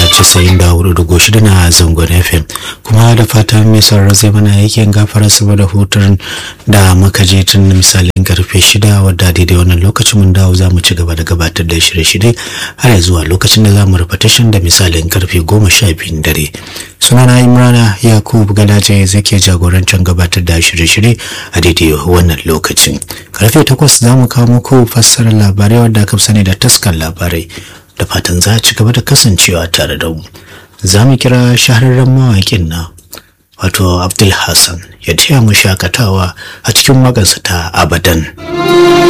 casa'in da hudu dugu shida na zangon fm kuma da fatan mai sauraro zai mana yakin gafara saboda hutun da muka je tun misalin karfe shida wadda daidai wannan lokacin mun dawo za mu ci gaba da gabatar da shirye-shirye har zuwa lokacin da za mu rufe tashin da misalin karfe goma sha biyun dare sunana imrana yakub gadaje zai ke jagorancin gabatar da shirye-shirye a daidai wannan lokacin karfe takwas za mu kawo muku fassarar labarai wadda aka sani da taskar labarai da fatan za a ci gaba da kasancewa tare da mu za mu kira shahararren mawaƙin na wato abdul hassan ya taya mu shakatawa a cikin waƙarsa ta abadan